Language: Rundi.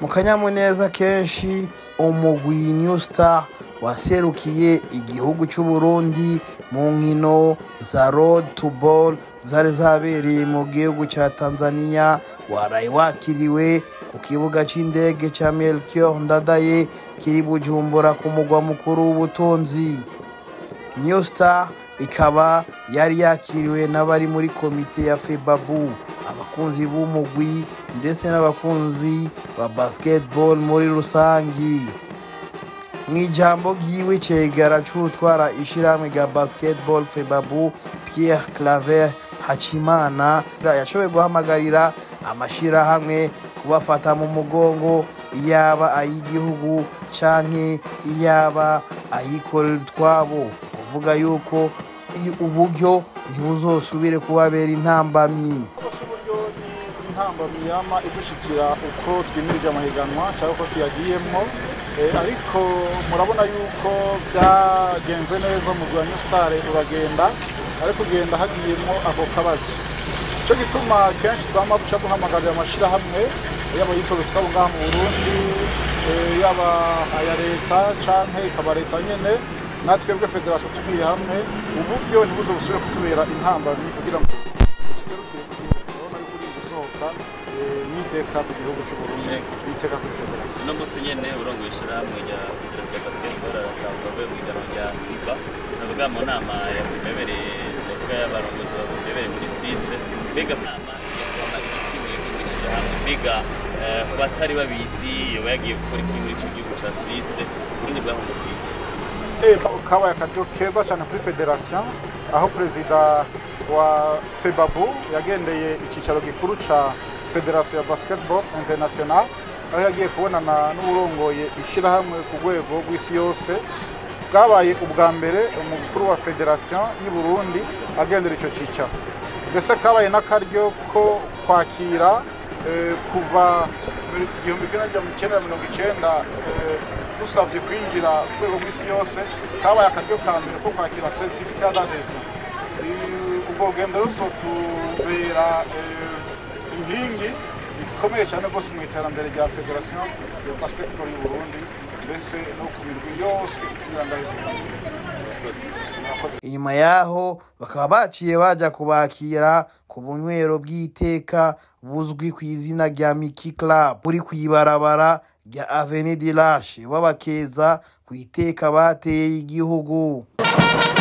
kanyamuneza kenshi umugwi new star waserukiye igihugu c'uburundi mu nkino za road to ball zari zabereye mu gihugu ca tanzania waraye wakiriwe ku kibuga c'indege ca melchior ndadaye kiri bujumbura ku mugwa mukuru w'ubutunzi new star ikaba yari yakiriwe n'abari muri komite ya febabu abakunzi b'umugwi ndetse n'abakunzi ba basketball muri rusangi mu ijambo ryiwe cegara c'utwara ishirahamwe rya basketball febabu pierre claver hacimana yashoboye guhamagarira amashirahamwe kubafata mu mugongo iyaba ay'igihugu canke iyaba ayikorera utwabo kuvuga yuko uburyo ntibuzosubire kubabera intambamyi uburyo ni intambamyi yama idushikira uko twimirije amahiganwa cyangwa uko tuyagiyemo ariko murabona yuko byagenze neza mu rwa sitare uragenda ariko ugenda hagiyemo ako kabazo icyo gituma kenshi twama duca duhamagarira amashyirahamwe yaba yikorera twabo ngaha mu burundi yaba aya leta cyangwa ikaba leta nyine natwebwe federasiyo tugiye hamwe uburyo ntibuze busubire kutubera intambamyi kugira ngo duserukire urabona yuko uri gusohoka n'iteka ku gihugu cy'uburundi n'iteka kuri federasiyo uno munsi nyene urongoye ishirahamwe rya federasiyo ya basketball aratanga avuye mu iganwa rya fiba navuga mu nama yakumebereye navuga y'abarongozi bakumebereye muri swisse mbega nama yakubona ibikwiye mu ishirahamwe mbega ku batari babizi yoba yagiye gukora iki muri ico gihugu ca swisse uburundi bwahungukiye kabaye akaryo keza cyane kuri federasiyo aho perezida wa febabu yagendeye icyicaro gikuru cya federasiyo ya basketball international aho yagiye kubonana n'uburongoye ishyirahamwe ku rwego rw'isi yose bwabaye ubwa mbere umukuru wa federasiyo y'u Burundi agendera icyo cyicaro mbese kabaye n'akaryo ko kwakira kuva igihumbi kimwe magana cyenda mirongo icyenda dusabye kwinjira ku rwego rw'isi yose kabaye akaryo ka mbere ko kwakira seritifika d'adhesion ubwo rugendo ruzotubera inkingi ikomeye cyane rwose mu iterambere rya federasiyo ya basketball y'u Burundi mbese no ku mirwi yose ikinira ngaho inyuma yaho bakaba baciye baja kubakira ku bunywero bw'iteka buzwi ku izina rya Miki Club buri kw'ibarabara rya Avenue de l'Arche babakeza ku iteka bateye igihugu